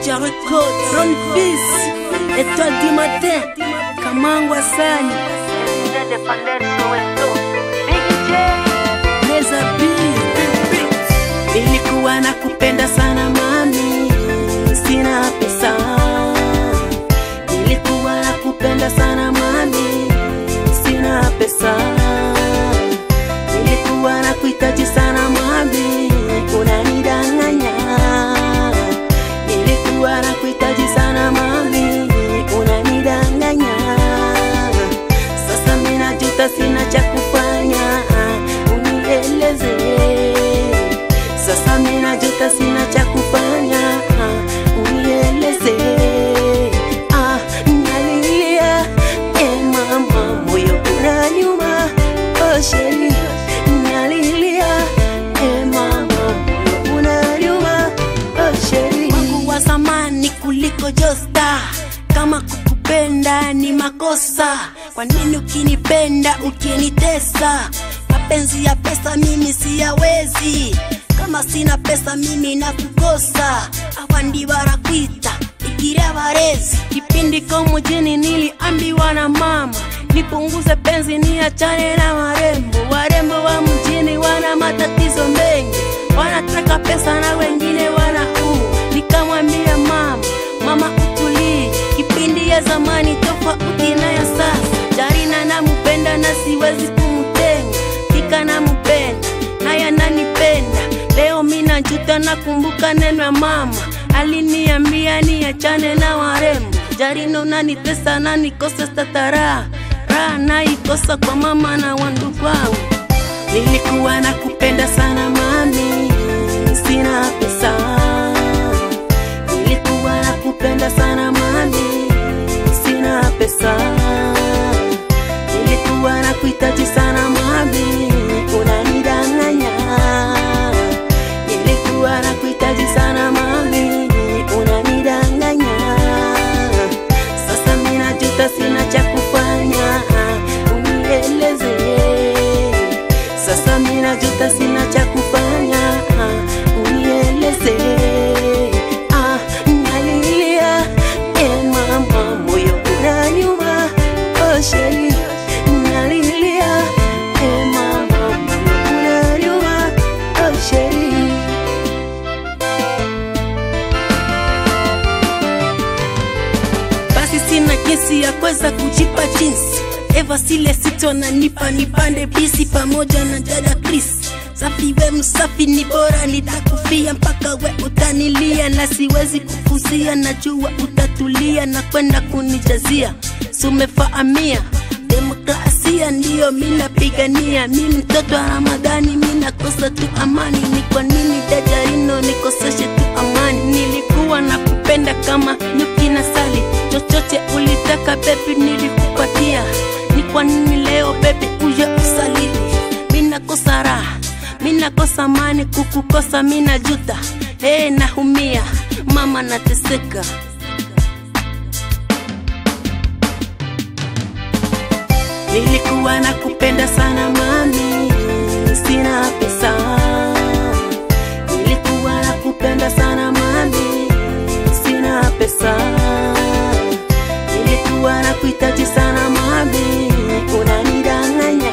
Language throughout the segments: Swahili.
Moja Record, Ron Fils, Étoile du matin, Kamangwa Sani, Leza B. Ilikuwa na kupenda sana mami, sina pesa. Ilikuwa na kupenda sana mami, sina pesa. Nilikuwa na kuhitaji sana mami, unanidanganya. Nilikuwa na kuhitaji sana mami, unanidanganya. Sasa mimi najuta, sina cha kufanya, unieleze. Sasa mimi najuta, sina cha kufanya, unieleze. Ah, nalilia, eh mama, moyo unaniuma, oh sheri, nalilia, eh mama, moyo unaniuma, oh sheri. Wangu wa zamani kuliko Josta, kama kukupenda ni makosa, kwa nini ukinipenda ukinitesa? Mapenzi ya pesa mimi siyawezi, kama sina pesa mimi nakukosa. Abandi barakwita ikiria barezi. Kipindi ko mjini niliambiwa na mama nipunguze penzi niachane na warembo. Warembo wa mjini wana matatizo mengi, wanataka pesa na wengine wanaua. Nikamwambia mama, mama utulie, kipindi ya zamani tofauti na ya sasa. Jarina nampenda na siwezi kumtenga, Kika nampenda naye ananipenda. Leo mimi najuta, nakumbuka neno ya mama aliniambia niachane na warembo. Jarina unanitesa na nikose statara raha naikosa kwa mama na wandugu wangu. Nilikuwa nakupenda sana mami, sina pesa. Nilikuwa nakupenda sana mami, sina pesa. Nilikuwa nakuhitaji sana mami, unanidanganya. Nilikuwa nakuhitaji sana mami, unanidanganya. Sasa mimi najuta, sina cha kufanya, unieleze. Sasa mimi najuta, sina cha kufanya, unieleze. Ah, nalilia, eh mama, moyo unaniuma, oh sheri, nalilia, eh mama, moyo unaniuma, oh sheri. basi sina jinsi ya kuweza kujipa jinsi eva sile sito nanipa nipande bisi pamoja na dada Chris safi we msafi ni bora nitakufia mpaka we utanilia na siwezi kukuzia najua utatulia na kwenda kunijazia sumefahamia demokrasia ndiyo minapigania mi mtoto wa ramadhani minakosa tu amani ni kwa nini dajarino nikoseshe tu amani nilikuwa na kupenda kama nyuki na sali chochote ulitaka bebi nilikupatia ni kwa nini leo bebi uye usaliti minakosa raha minakosa amani kukukosa minajuta hey, nahumia mama nateseka Nilikuwa nakupenda sana mami, sina pesa. Nilikuwa nakupenda sana mami, sina pesa. Nilikuwa nakuhitaji sana mami, unanidanganya.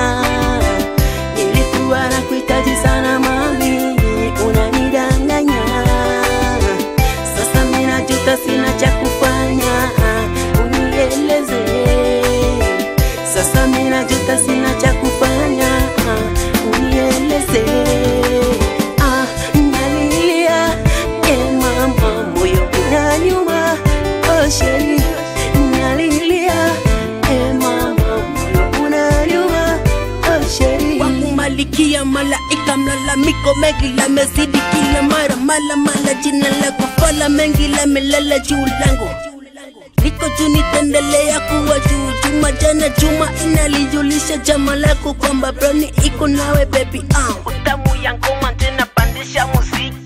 Nilikuwa nakuhitaji sana mami, unanidanganya. Sasa mimi najuta, sina cha kufanya, unieleze. Sasa mimi najuta, sina cha kufanya, unieleze. Ah, nalilia, eh mama, moyo unaniuma, oh sheri, nalilia, eh mama, moyo unaniuma, oh sheri. Wangu malikia malaika, mlalamiko mengi lamezidi kila mara, mala mala, jina lako fala mengi lamelala juu langu liko juu nitaendelea kuwa juu juma jana juma inalijulisha jama lako kwamba broni iko nawe baby ah. utamu ya ngoma tena pandisha muziki